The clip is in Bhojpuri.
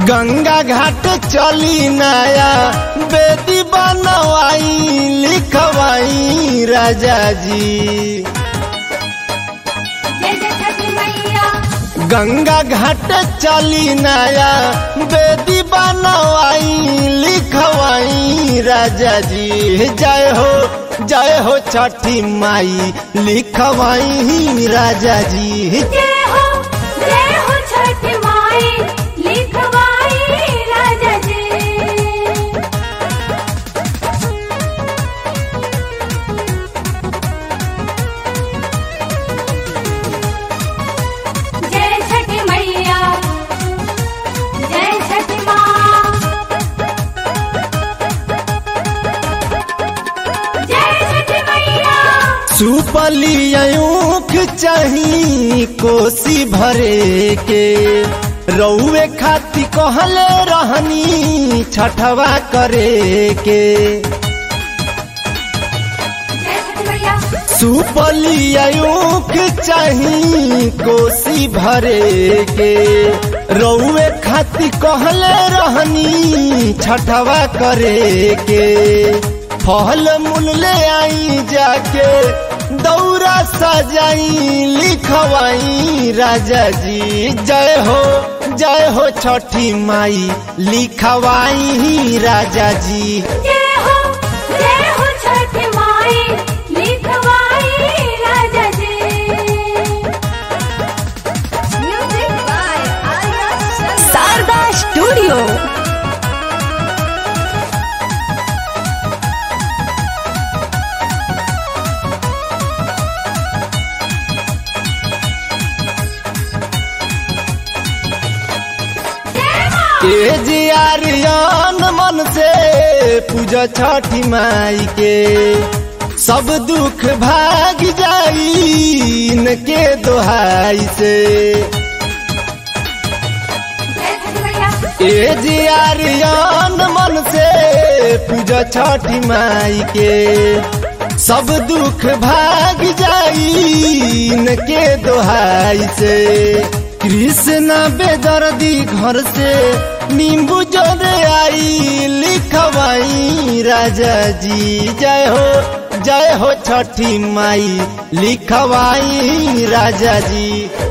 गंगा घाट चली नया बेदी बनवाई लिखवाई राजा जी जय जय छठी मैया गंगा घाट चली नया बेदी बनवाई लिखवाई राजा जी जय हो जय हो छठी माई लिखवाई राजा जी जय हो जय हो छठी माई लिखवाई राजा जी जय छठी मैया जय छठी माँ जय छठी मैया सुपलियूख चाही कोसी भरे के रउए खाती कहले रहनी छठवा करे के जय छठी मैया सुपलियूख चाही कोसी भरे के रउए खाती कहले रहनी छठवा करे के फल मूल ले आई जाके दौरा सजाई लिखवाई राजा जी जय हो जय हो छठी माई लिखवाई राजा जी जय हो जय हो छठी माई लिखवाई राजा जी music by Arya Sharda studio A G Aryan मन से पूजा छठी माई के सब दुख भाग जाई इनके दोहाई से जय छठी मैया ए जी आर्यन मन से पूजा छठी माई के सब दुख भाग जाई इनके दोहाई से कृष्ण बेदर्दी घर से नींबू जोड़े आई लिखवाई राजा जी जय हो जय हो छठी माई लिखवाई राजा जी